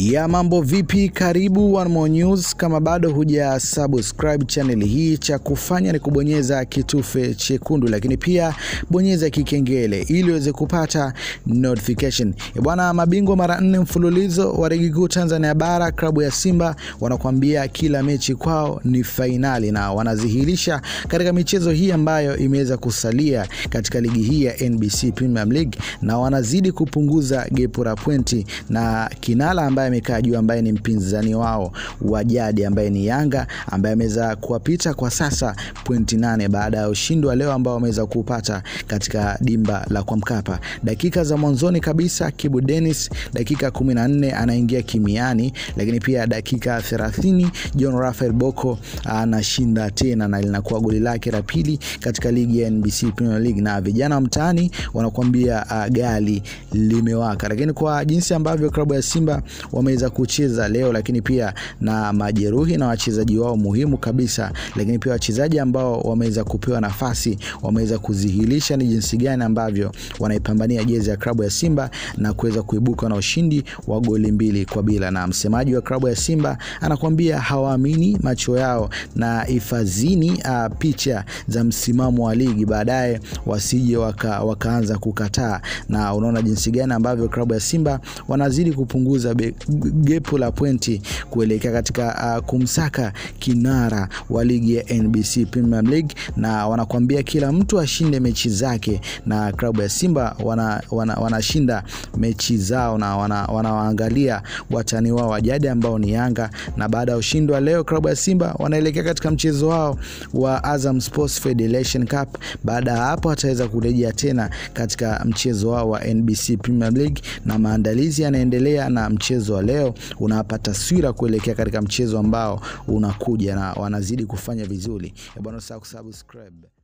ya mambo vipi karibu One More News kama bado huja subscribe channel hii cha kufanya ni kubonyeza kitufe chekundu lakini pia bonyeza kikengele ili uweze kupata notification E bwana mabingwa mara nne mfululizo wa ligi kuu Tanzania bara klabu ya Simba wanakuambia kila mechi kwao ni fainali na wanazihirisha katika michezo hii ambayo imeweza kusalia katika ligi hii ya NBC Premier League na wanazidi kupunguza gepu la pointi na kinala ambaye amekaa juu ambaye ni mpinzani wao wa jadi ambaye ni Yanga ambaye ameweza kuwapita kwa sasa pointi nane baada ya ushindi wa leo ambao wameweza kupata katika dimba la kwa Mkapa. Dakika za mwanzoni kabisa Kibu Dennis dakika 14 anaingia kimiani, lakini pia dakika 30 John Rafael Boko anashinda tena na linakuwa goli lake la pili katika ligi ya NBC Premier League, na vijana wa mtaani wanakuambia uh, gali limewaka, lakini kwa jinsi ambavyo klabu ya Simba wameweza kucheza leo, lakini pia na majeruhi na wachezaji wao muhimu kabisa, lakini pia wachezaji ambao wameweza kupewa nafasi wameweza kuzihilisha ni jinsi gani ambavyo wanaipambania jezi ya klabu ya Simba na kuweza kuibuka na ushindi wa goli mbili kwa bila. Na msemaji wa klabu ya Simba anakuambia hawaamini macho yao na ifazini uh, picha za msimamo wa ligi baadaye wasije waka, wakaanza kukataa, na unaona jinsi gani ambavyo klabu ya Simba wanazidi kupunguza gepu la pointi kuelekea katika uh, kumsaka kinara wa ligi ya NBC Premier League, na wanakuambia kila mtu ashinde mechi zake, na klabu ya Simba wanashinda wana, wana mechi zao na wanawaangalia wana watani wao wa jadi ambao ni Yanga, na baada ya ushindi wa leo klabu ya Simba wanaelekea katika mchezo wao wa Azam Sports Federation Cup. Baada ya hapo wataweza kurejea tena katika mchezo wao wa NBC Premier League, na maandalizi yanaendelea, na mchezo wa leo unawapa taswira kuelekea katika mchezo ambao unakuja, na wanazidi kufanya vizuri. Bwana, usahau kusubscribe.